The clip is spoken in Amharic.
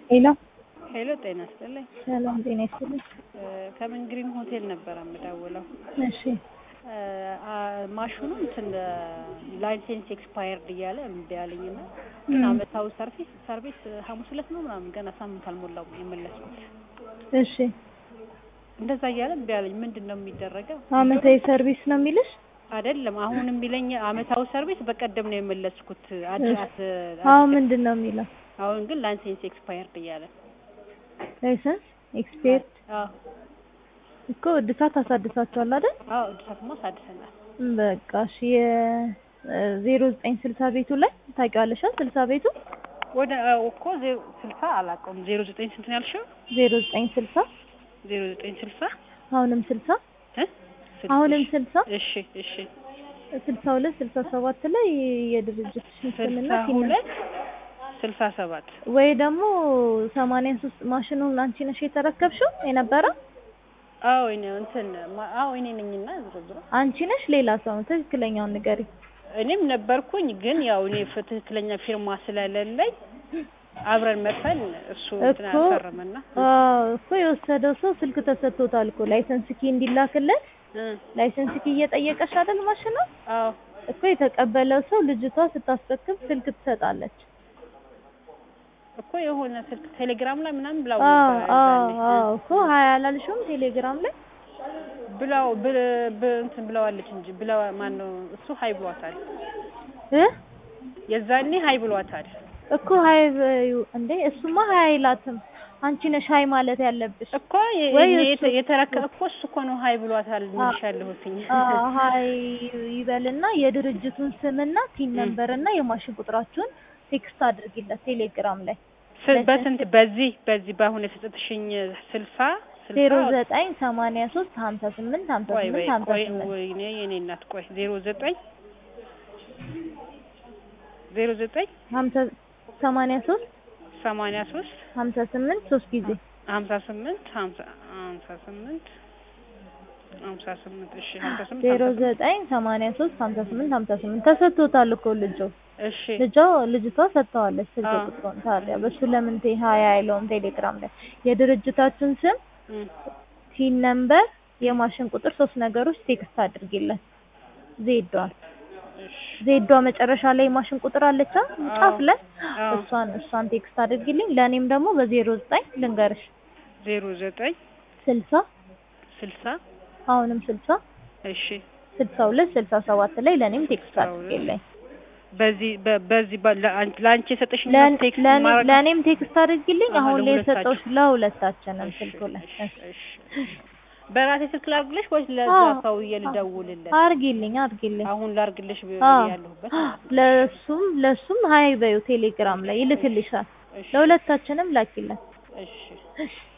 ሄሎ ሄሎ ጤና ይስጥልኝ። ሰላም ጤና ይስጥልኝ። ከምን ግሪን ሆቴል ነበር የምደውለው። እሺ ማሽኑ እንትን ላይሰንስ ኤክስፓየርድ እያለ እምቢ አለኝ እና ግን አመታዊ ሰርቪስ ሰርቪስ ሐሙስ ዕለት ነው ምናምን ገና ሳምንት አልሞላውም የመለስኩት። እሺ እንደዛ እያለ እምቢ አለኝ። ምንድን ነው የሚደረገው? አመታዊ ሰርቪስ ነው የሚልሽ? አይደለም አሁን የሚለኝ አመታዊ ሰርቪስ በቀደም ነው የመለስኩት። አድራት አሁን ምንድን ነው የሚለው? አሁን ግን ላይሰንስ ኤክስፓየርድ እያለ ላይሰንስ ኤክስፔርት አዎ እኮ እድሳት አሳድሳችኋል አይደል? አዎ እድሳትማ አሳድሰናል። በቃ እሺ የዜሮ ዘጠኝ ስልሳ ቤቱ ላይ ታውቂዋለሽ? ስልሳ ቤቱ ወደ እኮ ዜሮ ስልሳ አላውቀውም። ዜሮ ዘጠኝ ስንት ነው ያልሽው? ዜሮ ዘጠኝ ስልሳ ዜሮ ዘጠኝ ስልሳ አሁንም ስልሳ እ አሁንም ስልሳ እሺ እሺ ስልሳ ሁለት ስልሳ ሰባት ላይ የድርጅትሽን ስምና ስልሳ ሲነ ሁለት ስልሳ ሰባት ወይ ደግሞ ሰማንያ ሶስት ማሽኑን አንቺ ነሽ የተረከብሽው የነበረው? አዎ እኔ እንትን ማ- አዎ እኔ ነኝና ዞሮ ዞሮ አንቺ ነሽ ሌላ ሰው ነው? ትክክለኛውን ንገሪ። እኔም ነበርኩኝ ግን ያው እኔ ፍ- ትክክለኛ ፊርማ ስለሌለኝ አብረን መጥተን እሱ እንትን እኮ አፈረመና አዎ እኮ የወሰደው ሰው ስልክ ተሰጥቶታል እኮ ላይሰንስ ኪ እንዲላክለት እ ላይሰንስ ኪ እየጠየቀሽ አይደል ማሽኑ አዎ እኮ የተቀበለው ሰው ልጅቷ ስታስረክብ ስልክ ትሰጣለች። እኮ የሆነ ስልክ ቴሌግራም ላይ ምናምን ብላው አዎ ነበር አዎ ያዛኔ። አዎ እኮ ሀያ አላልሽውም ቴሌግራም ላይ ብላው ብ- ብ- እንትን ብለዋለች እንጂ ብለው ማን ነው እሱ ሀይ ብሏታል። እ የዛኔ ሀይ ብሏታል። እኮ ሀይ በዩ እንዴ እሱማ ሀይ አይላትም። አንቺ ነሽ ሀይ ማለት ያለብሽ። እኮ የ- ወይ እኔ እሱ- የተ- የተረከ እኮ እሱ እኮ ነው ሀይ ብሏታል ልልሽ ያለሁትኝ። አዎ ሀይ ይበልና የድርጅቱን ስምና ቲን ነምበር እና የማሽን ቁጥራችሁን ቴክስት አድርጊለት ቴሌግራም ላይ ስ- በስንት በዚህ በዚህ በአሁን የሰጠትሽኝ ስልሳ ዜሮ ስልሳ ዘጠኝ ሰማንያ ሶስት ሀምሳ ስምንት ሀምሳ ቆይ ስምንት በይ ሀምሳ ቆይ ስምንት ወይኔ የኔ እናት ቆይ ዜሮ ዘጠኝ ዜሮ ዘጠኝ ሀምሳ ሰማንያ ሶስት ሰማንያ ሶስት ሀምሳ ስምንት ሶስት ጊዜ ሀምሳ ስምንት ሀምሳ ሀምሳ ስምንት ሀምሳ ስምንት እሺ ሀምሳ ስምንት ዜሮ ሀምሳ ስምንት ዘጠኝ ሰማንያ ሶስት ሀምሳ ስምንት ሀምሳ ስምንት ተሰጥቶታል እኮ ልጆ እሺ ልጇ ልጅቷ ሰጥተዋለች ስልክ አዎ። ቁጥሩን። ታዲያ በሱ ለምን ቴ ሀያ አይለውም ቴሌግራም ላይ የድርጅታችን ስም እም፣ ቲን ነምበር የማሽን ቁጥር ሶስት ነገሮች ቴክስት አድርጊለት ዜዷን እሺ ዜዷ መጨረሻ ላይ የማሽን ቁጥር አለቻ ጫፍ ላይ አዎ። እሷን እሷን ቴክስት አድርጊልኝ ለእኔም ደግሞ በዜሮ ዘጠኝ ልንገርሽ ዜሮ ዘጠኝ ስልሳ ስልሳ አሁንም ስልሳ እሺ ስልሳ ሁለት ስልሳ ሰባት ላይ ለእኔም ቴክስት ስልሳ ሁለት አድርጊልኝ በዚህ በ- በዚህ በ- ለአንቺ ለአንቺ የሰጠሽኝ ለን- ቴክስት ለእኔ- ማድረግ ለእኔም ቴክስት አድርጊልኝ አሃ፣ አሁን ላይ ለሁለታችሁ። የሰጠሁሽ ለሁለታችንም እሺ፣ ስልኩ ላይ እሺ፣ እሺ። በራሴ ስልክ ላድርግልሽ ወይስ ለዛ አዎ። ሰውዬ ልደውልለት? አርጊልኝ አርጊልኝ አሁን ላድርግልሽ ብ- አዎ። ያለሁበት ማለት ነው። ለሱም ለሱም ሀይ በዩ ቴሌግራም ላይ ይልክልሻል እሺ፣ ለሁለታችንም ላኪለን እሺ። እሺ